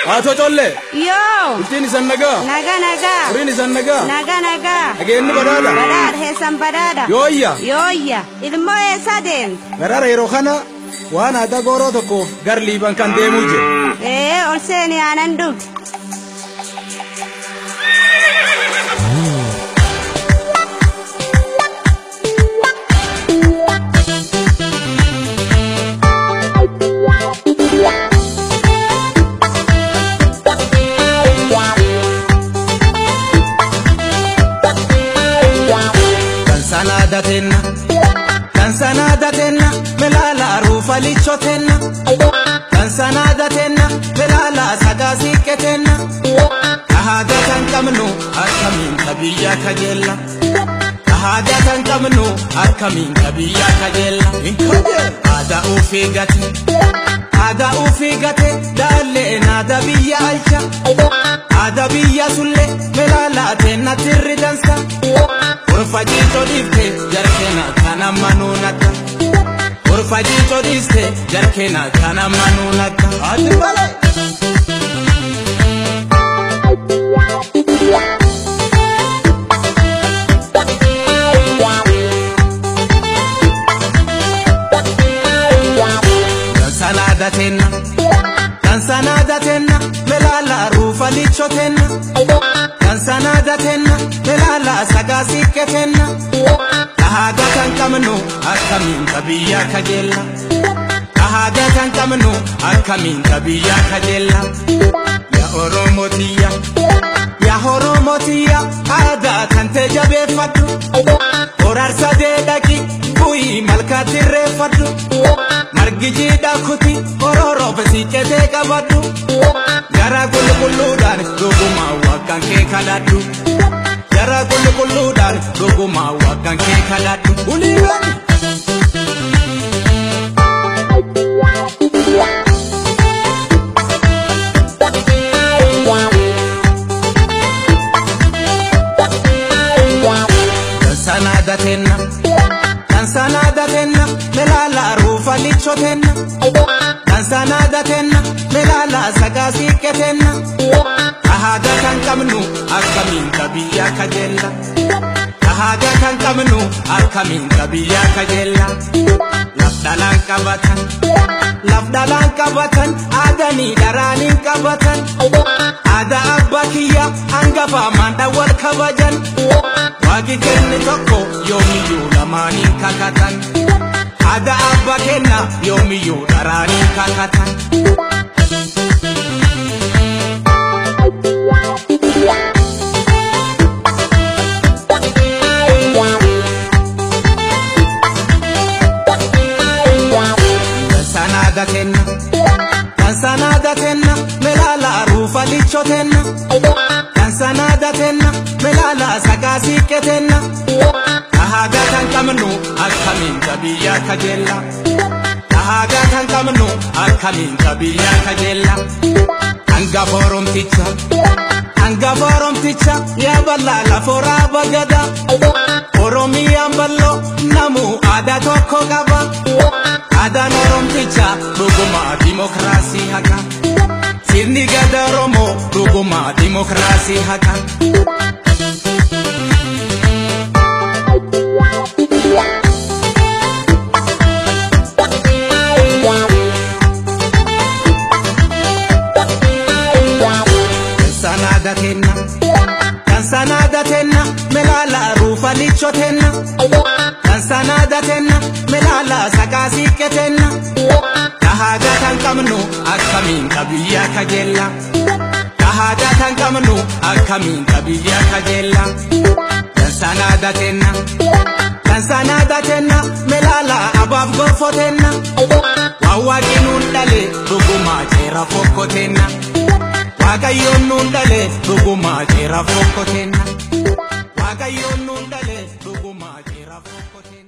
Haatoo collee. Yoo. Ittiin isan nagaa. Nagaa nagaa. Furiin isan nagaa. Nagaa nagaa. Dhageenyi badhaadha. Badhaadha heessan badhaadha. Yooyya. Yooyya. Ilmoo eessaa deemte? Garaara yeroo kana waan aadaa gooroo tokkoof gar liiban kan deemuu jira. Ee ol seeni aanan dhugdi. Kan sanaa datenna. Kan sanaa datenna. Melaala ruufa lichotenna. Kan sanaa datenna. Melaala sagaa siiqqetenna. Ahaadaa kan qabnu akkamiin kabiyya kajeella. Ahaadaa kan qabnu akkamiin kabiyya kajeella. Aadaa ofii gate. Aadaa ofii gate daallee naada biyya alcha. Aadaa biyya sullee melaalaateen natti irri dansa. Orfa jiitoo dhiifte jarkeena kan amma nuunata. Orfa jiitoo dhiiste jarkeena kan amma nuunata. Ati malee. Kan sanaa datenna. Kan sanaa datenna. Melaala ruufa lichotenna. Kan sanaa datenna. Melaala sagaa siiqqetenna. Ahaadaa kan qabnu akkamiin kabiyya kajeella. Ahaadaa kan qabnu akkamiin kabiyya kajeella. Yaa Oromootiya. Yaa Oromootiya. Aadaa kan ta'e jabeeffadhu. Horaarsa deedhaqi. Bu'ii malkaatti irreeffadhu. Margi jiidhaa kuti. Hororoo bisiiqetee qabadhu. Garaa qulqulluudhaan dhugumaa waaqaan kee kadhadhu. Garaa qulqulluudhaan dhugumaa waaqaan kee kadhadhu. Uliiwwan. Kan sanaa datenna. Kan sanaa datenna. Melaala ruufa lichotenna. Kan sanaa datenna. Melaala sagaa siiqqetenna. Ahaadaa kan qabnu akkamiin kabiyya kajeella. Ahaadaa kan qabnu akkamiin kabiyya kajeella. Laf dhalaan qabatan. Laf dhalaan qabatan. Aadanii dharaaniin qabatan. Aadaa abbaa kiyya hangafa maandha wal kabajan. Waaqi kenne tokko yoomiyyuu lamaaniin kakatan. Aadaa abbaa kenna yoomiyyuu dharaaniin kakatan. Kan sanaa datenna. Kan sanaa datenna. Melaala ruufa lichotenna. Kan sanaa datenna. Melaala sagaa siiqqetenna. Ahaadaa kan qabnu akkamiin kabiyya kajeella. Ahaadaa kan qabnu akkamiin kabiyya kajeella. Hangafa Oromticha. Hangafa Oromticha. Yaa bal'aa lafooraa bagada. Oromiyaan bal'oo namuu aadaa tokko qaba. Aadaan Oromticha dhugumaa dimokiraasii haqa. Sirni gada Oromoo dhugumaa dimokiraasii haqa. Kan sanaa datenna. Kan sanaa datenna. Melaala ruufa lichotenna. Kan sanaa datenna. Melaala sagaa siiqqetenna. Ahaadaa kan qabnu akkamiin kabiyya kajeella. Ahaadaa kan qabnu akkamiin kabiyya kajeella. Kan sanaa datenna. Kan sanaa datenna. Melaala abaaf gorfotenna. Waan waaqni nuun dhale dhugumaa jeera fokkotenna. Waaqayyoon nuun dhale dhugumaa jeera fokkotenna. Waaqayyoon nuun dhale dhugumaa jeera fokkotenna.